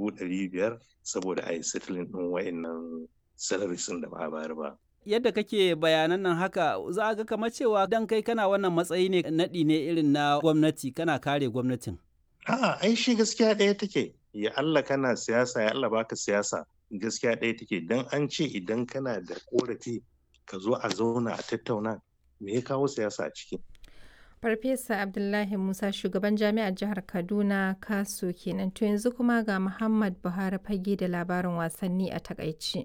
dubu ɗari biyar saboda a yi settling ɗin wa'annan salaries da ba a bayar ba. Yadda kake bayanan nan haka za a ga kamar cewa dan kai kana wannan matsayi ne naɗi ne irin na gwamnati kana kare gwamnatin. A'a ai shi gaskiya ɗaya take ya Allah kana siyasa ya Allah baka siyasa gaskiya ɗaya take dan an ce idan kana da korafi ka zo a zauna a tattauna me ya kawo siyasa a ciki. Farfesa Abdullahi Musa shugaban jami'ar jihar Kaduna Kaso kenan to yanzu kuma ga Muhammad Buhari fage da labarin wasanni a takaici.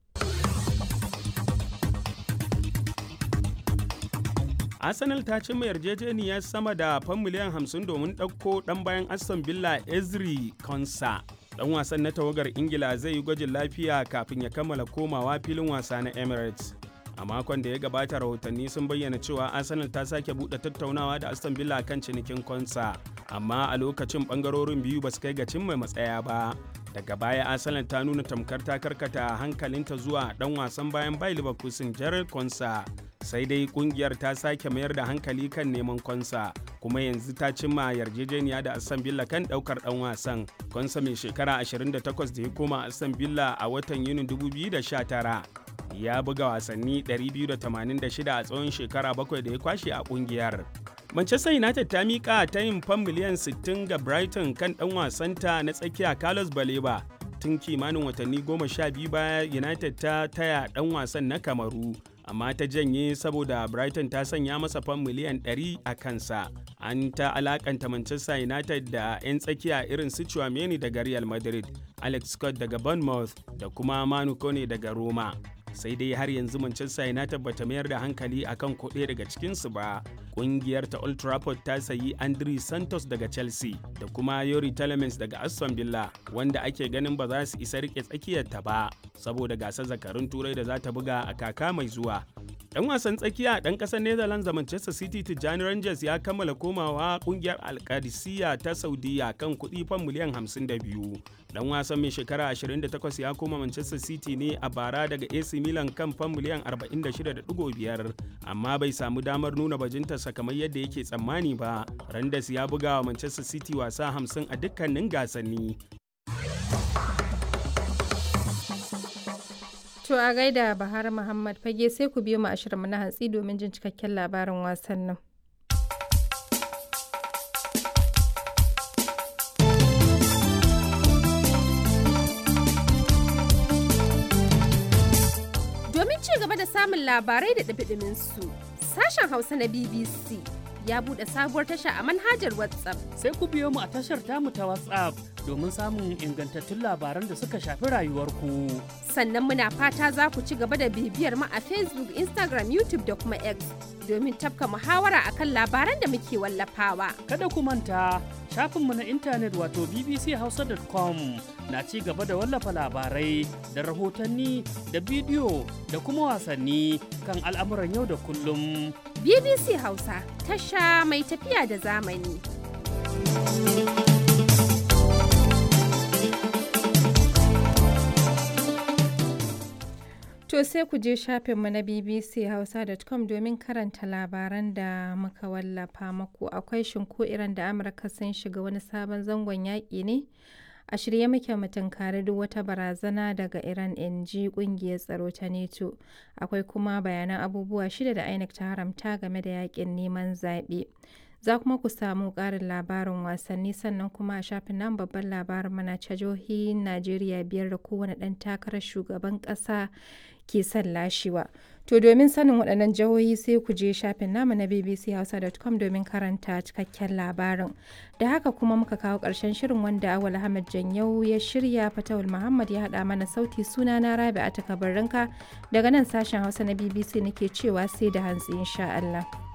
Arsenal ta cimma yarjejeniyar sama da fan miliyan 50 domin ɗauko ɗan bayan Aston Villa Ezri Konsa. Ɗan wasan na tawagar Ingila zai yi gwajin lafiya kafin ya kammala komawa filin wasa na Emirates. A makon da ya gabata rahotanni sun bayyana cewa Arsenal ta sake buɗe tattaunawa da Aston Villa kan cinikin Konsa, amma a lokacin ɓangarorin biyu ba su kai ga cimma matsaya ba. Daga baya Arsenal ta nuna tamkar ta karkata hankalinta zuwa ɗan wasan bayan Bayer Leverkusen Gerald Konsa. sai dai kungiyar ta sake mayar da hankali kan neman konsa kuma yanzu ta cimma yarjejeniya da aston villa kan daukar dan wasan konsa mai shekara 28 da ya koma aston villa a watan yunin 2019 ya buga wasanni 286 a tsawon shekara bakwai da ya kwashe a kungiyar Manchester United ta miƙa ta yin fan miliyan 60 ga Brighton kan ɗan wasanta na tsakiya Carlos Baleba tun kimanin watanni goma sha biyu baya United ta taya ɗan wasan na Kamaru amma ta janye saboda Brighton ta sanya masa fan miliyan 100 a kansa. An ta alakanta Manchester United da 'yan tsakiya irin su Chouameni daga Real Madrid, Alex Scott daga Bournemouth da kuma Manu Kone daga Roma. sai dai har yanzu Manchester United bata mayar da hankali akan kuɗe daga cikinsu ba. Ƙungiyar ta Old Trafford ta sayi Andri Santos daga Chelsea da kuma Yori Telemans daga Aston Villa wanda ake ganin ba za su isa rike tsakiyarta ba saboda gasar zakarun turai da za ta buga a kaka mai zuwa. Dan wasan tsakiya dan kasar Netherlands da Manchester City Tijjani Rangers ya kammala komawa kungiyar Alkadisiya ta Saudiya kan kuɗi fan miliyan 52. Dan wasan mai shekara 28 ya koma Manchester City ne a bara daga AC Milan kan fan miliyan 46.5 amma bai samu damar nuna bajintarsa kamar yadda yake tsammani ba. Rangers ya buga wa Manchester City wasa 50 a dukkanin gasanni To a gaida Bahar Muhammad fage sai ku biyo mu ashirinmu na hantsi domin jin cikakken labarin wasannin. Domin ci gaba da samun labarai da ɗabiɗimin su, sashen Hausa na BBC ya buɗe sabuwar tasha a manhajar WhatsApp. Sai ku biyo mu a tashar tamu ta WhatsApp domin samun ingantattun labaran da suka shafi rayuwarku. Sannan muna fata za ku ci gaba da bibiyar mu a Facebook, Instagram, YouTube da kuma X domin tafka muhawara akan labaran da muke wallafawa. Kada ku manta shafinmu na intanet wato bbchausa.com na ci gaba da wallafa labarai da rahotanni da bidiyo da kuma wasanni kan al'amuran yau da kullum. BBC Hausa tasha mai tafiya da zamani. To sai ku je shafinmu na bbchausa.com domin karanta labaran da muka wallafa maku akwai shinko iran da Amurka sun shiga wani sabon zangon yaƙi ne. A shirye muke mu tunkari duk wata barazana daga Iran in ji kungiyar tsaro ta NATO. Akwai kuma bayanan abubuwa shida da INEC ta haramta game da yakin neman zaɓe. Za kuma ku samu ƙarin labarin wasanni sannan kuma a shafin nan babban labarin mana jihohi Najeriya biyar da kowane ɗan takarar shugaban ƙasa ke son lashewa. To domin sanin waɗannan jihohi sai ku je shafin namu na bbchausa.com domin karanta cikakken labarin. Da haka kuma muka kawo ƙarshen shirin wanda Awal Ahmad Janyau ya shirya Fatawul Muhammad ya haɗa mana sauti suna na Rabi a takabarinka daga nan sashen Hausa na BBC nake cewa sai da hantsi insha Allah.